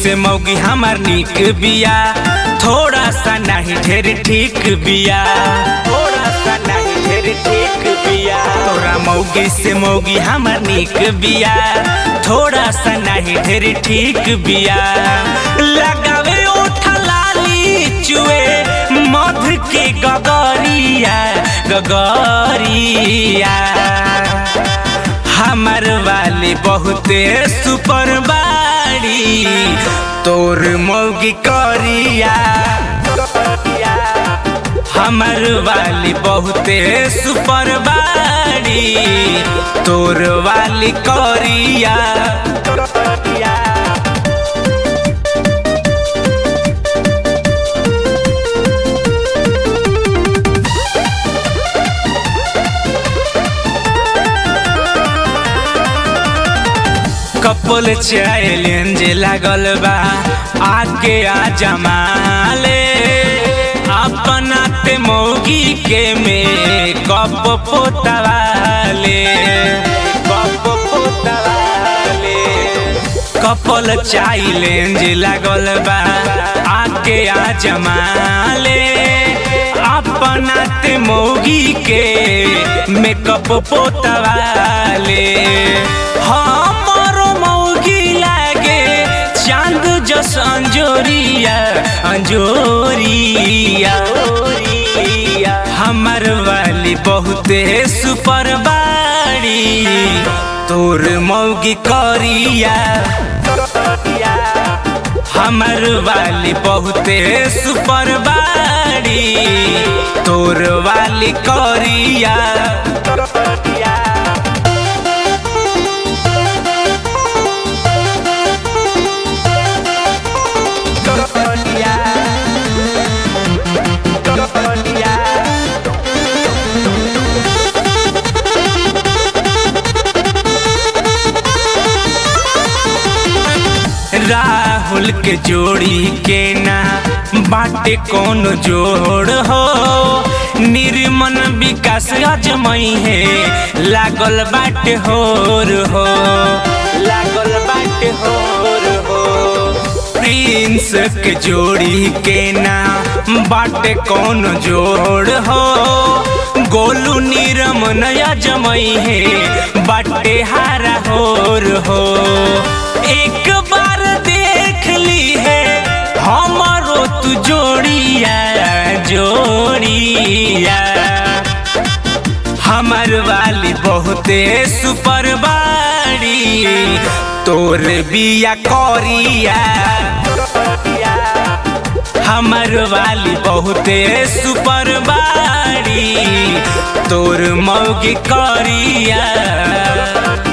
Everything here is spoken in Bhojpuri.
से मौगी हमार निक बिया थोड़ा सा नहीं ढेर ठीक बिया थोड़ा सा नहीं ढेर ठीक बिया तोरा मौगी से मौगी हमार निक बिया थोड़ा सा नहीं ढेर ठीक बिया लगावे ओठ लाली चुए मध के गगरिया गगरिया हमर वाली बहुते सुपर बाड़ी तोर मौगी करिया हमर वाली बहुते सुपर बाड़ी तोर वाली करिया कपल चैलेंज लागल बा आके आ जमाले अपना ते मौगी के में कप पोतवाले कप पोतवाले कपल चैलेंज लागल बा आके आ जमाले अपना ते मौगी के मेकअप पोतवाले हमरो मौगी लागे चांद जस अंजोरिया अंजोरिया हमर वाली बहुते सुपर बाड़ी तोर मौगी करिया हमर वाली बहुते सुपर बाड़ी तोर वाली करिया राहुल के जोड़ी के ना बाटे कौन जोड़ हो निर्मन विकास अजमई है लागल बाटे होर हो लागल बाटे होर हो प्रिंस के जोड़ी के ना बाटे कौन जोड़ हो गोलू निरमन अजमई है बाटे हारा होर हो एक बार देख ली है हमारो तू जोड़िया जोड़िया हमर वाली बहुते सुपर बाड़ी तोर बिया करिया हमर वाली बहुते सुपर बाड़ी तोर मौगी करिया